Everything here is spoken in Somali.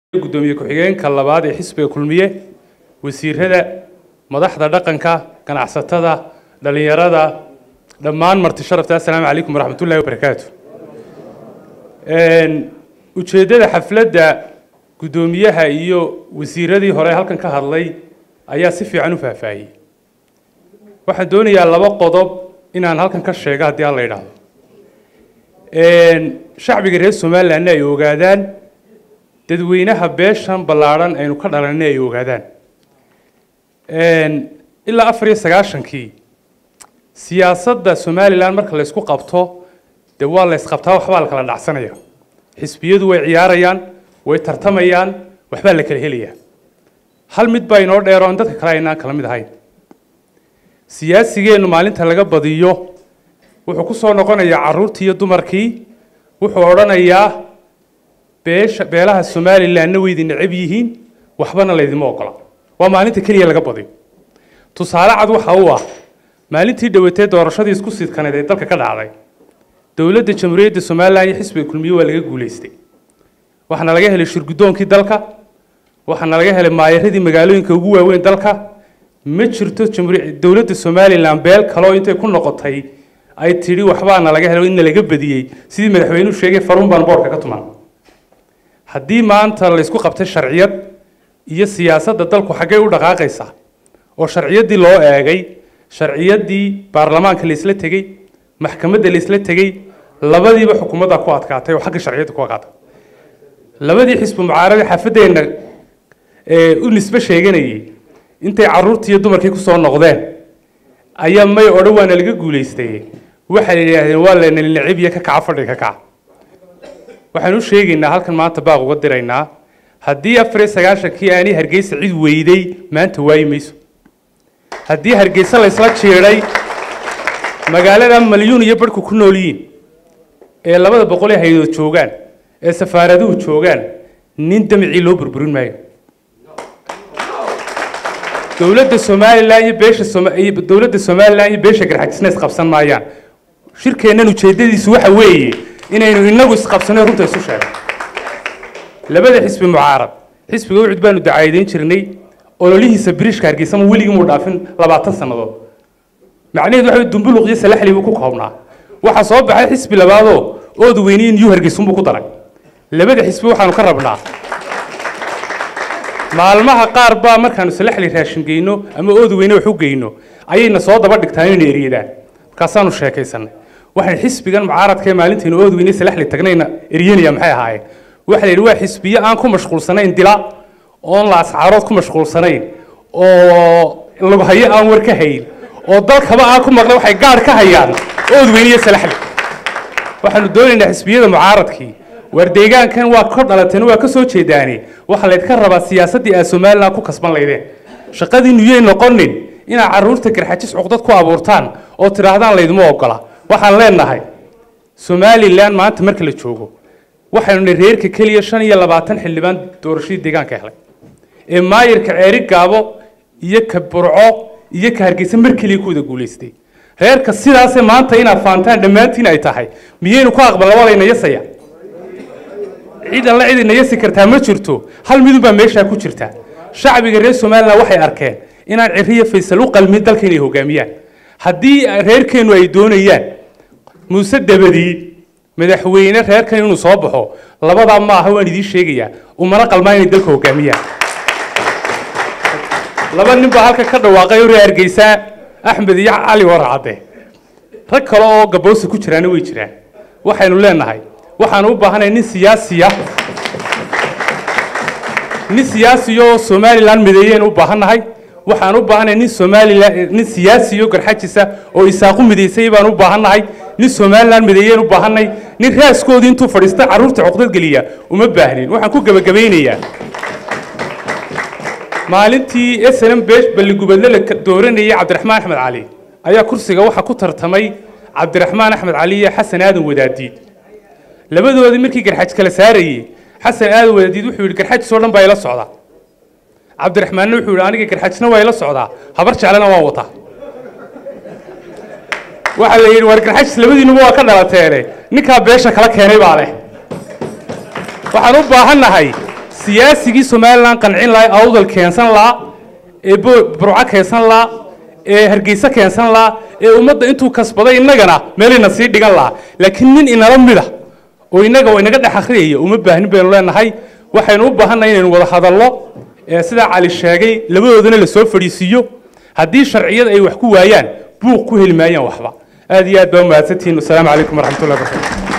gudoomiye ku-xigeenka labaad ee xisbiga kulmiye wasiirada madaxda dhaqanka ganacsatada dhalinyarada dhammaan marti sharafta assalaamu calaykum waraxmat ullahi wabarakaatu ujeeddada xafladda guddoomiyaha iyo wasiiradii hore halkan ka hadlay ayaa si fiican u faahfaahiyey waxaan doonayaa laba qodob inaan halkan ka sheego haddii aan la idhaahdo shacbiga reer somalilandna ay ogaadaan dadweynaha beeshan ballaadhan aynu ka dhalanay ay ogaadaan ilaa afar iyo sagaashankii siyaasadda somalilan marka la ysku qabto dee waa la ysqabtaa waxbaa la kala dhacsanaya xisbiyadu way ciyaarayaan way tartamayaan waxbaa la kala helayaa hal mid baa inoo dheero aan dadka kale aynaan kala mid ahayn siyaasigeennu maalinta laga badiyo wuxuu ku soo noqonayaa carruurtii iyo dumarkii wuxuu odhanayaa beesha beelaha somalilandna waydi necab yihiin waxbana laydima ogola waa maalinta keliya laga badiyo tusaale cad waxa uu ah maalintii dhowatee doorashadii isku sidkaneed ee dalka ka dhacday dowladda jamhuuriyadda somalilan iyo xisbiga kulmiye waa laga guulaystay waxaana laga helay shirgudoonkii dalka waxaana laga helay maayaradii magaalooyinka ugu waaweyn dalka ma jirto dowladda somalilan beel kaloo intay ku noqotay ay tidhi waxbaana laga helo inna laga badiyey sidii madaxweynuhu sheegay farun baan boorka ka tuman haddii maanta laysku qabtay sharciyad iyo siyaasadda dalku xaggay u dhaqaaqaysaa oo sharciyaddii loo eegay sharciyaddii baarlamaanka laysla tegey maxkamadda laysla tegey labadiiba xukuumadda ku adkaatay oo xagga sharciyadda ku adkaatay labadii xisbi mucaarada xaafadeenna u nisbe sheeganayay intay carruurtii iyo dumarkii kusoo noqdeen ayaa may odhan waana laga guulaystay waxay yidhaahdeen waa la necibya ka kaca fadhiga ka kaca waxaan u sheegaynaa halkan maanta baaq uga diraynaa haddii afar iyo sagaashankii aanay hargeysa cid weyday maanta waayi mayso haddii hargeysa laysla jiidhay magaalada malyuun iyo barhku ku nool yihiin ee labada boqol ee haydood joogaan ee safaaraduhu joogaan nin damicii loo burburin maayo dowladda somalilan iyo beesha dowladda somalilan iyo beesha garxajisna isqabsan maayaan shirkeennan ujeeddadiisu waxa weeye inaynu inagu isqabsano runta isu sheego labada xisbi mucaarad xisbiga ucud baanu dacaadeyn jirnay ololihiisa biriishka hargeysa ma weligii muu dhaafin labaatan sannadood macnaheedu waxa dumbuluq iyo salaxli buu ku koobnaa waxaa soo baxay xisbi labaadoo ood weyniin yuu hargeysunbuu ku daray labada xisbi waxaanu ka rabnaa maalmaha qaar baa markaanu salaxli raashin geyno ama ood weyne wax u geyno ayayna soo daba dhigtaan inayna eryadaan markaasaanu sheekaysanay waxaan xisbigan mucaaradka ee maalintaynu ood weyne salaxli tagnayna eryanaya maxay ahaayeen waxa la yidhi waa xisbiyo aan ku mashquulsanayn dila oon la ascaarood ku mashquulsanayn oo lughayo aan war ka hayn oo dalkaba aan ku maqlay waxay gaadh ka hayaan ood weyne iyo salaxli waxaanu doonaynaa xisbiyada mucaaradkii waar deegaankan waa ka dhalateen waa ka soo jeedaane waxaa laydka rabaa siyaasaddii aad somalilan ku kasban laydeen shaqadiinu yay noqonin inaad carruurta garxajis cuqdad ku abuurtaan oo tidhaahdaan laydima ogola waxaan leenahay somalilan maanta marka la joogo waxaynu nihi reerka keliya shan iyo labaatan xildhibaan doorashadii deegaanka helay ee maayirka ceeri gaabo iyo ka burco iyo ka hargeysa mar keliya ku wada guulaystay reerka sidaase maanta inaad faantaan dhammaantiin ay tahay miyaynu ku aqbal labalayna yasaya cid alla cid ina yasi kartaa ma jirto hal midun baa meeshaa ku jirta shacbiga reer somalilan waxay arkeen inaan ciriyo faysal u qalmin dalka inay hogaamiyaan haddii reerkeennu ay doonayaan muuse dabadii madaxweyne reerkan inuu soo baxo labadaa ma aha waan idiin sheegayaa umana qalmaa inay dalka hogaamiyaan laba nin baa halka ka dhawaaqay ore hargeysa axmed iyo cali warcadde rag kale oo gaboosa ku jiraana way jiraan waxaynu leenahay waxaan u baahanahay nin siyaasiya nin siyaasiyo somalilan mideeyeen u baahannahay waxaan u baahanahay nin somalilan nin siyaasiyo garxajisa oo isaaqu mideysay baan u baahannahay nin somalilan mideeyeen u baahanay nin raaskoodii intuu fadhiista carruurta cuqdad geliya uma baahnin waxaan ku gebagabaynayaa maalintii snm beesh balligubadle la dooranayay cabdiraxmaan axmed cali ayaa kursiga waxaa ku tartamay cabdiraxmaan axmed cali iyo xasan aadan wadaadiid labadoodii markii garxaj kala saarayey xasan aadan wadaadiid wuxuu yidhi garxajis oo dhan baa ila socdaa cabdiraxmaanna wuxuu yidhi aniga garxajisna waa ila socdaa habar jeclena waa wataa waxaa la yidhi war garxajis labadiinuba waa ka dhalateene ninkaa beesha kala keenay baa leh waxaan u baahannahay siyaasigii somalilan qancin lahaa ee awdal keensan lahaa ee bo- burco keensan lahaa ee hargeysa keensan lahaa ee ummadda intuu kasbaday innagana meelayna sii dhigan lahaa laakiin nin inala mida oo innaga inaga dhex akhriyaya uma baahnin baynu leenahay waxaynu u baahannahay inaynu wada hadallo ee sidaa cali sheegay labadoodana la soo fadhiisiiyo haddii sharciyada ay wax ku waayaan buuq ku heli maayaan waxba aad iyo aad baa umahadsantihiin wasalaamu calaykum waraxmatullahi wabarakatu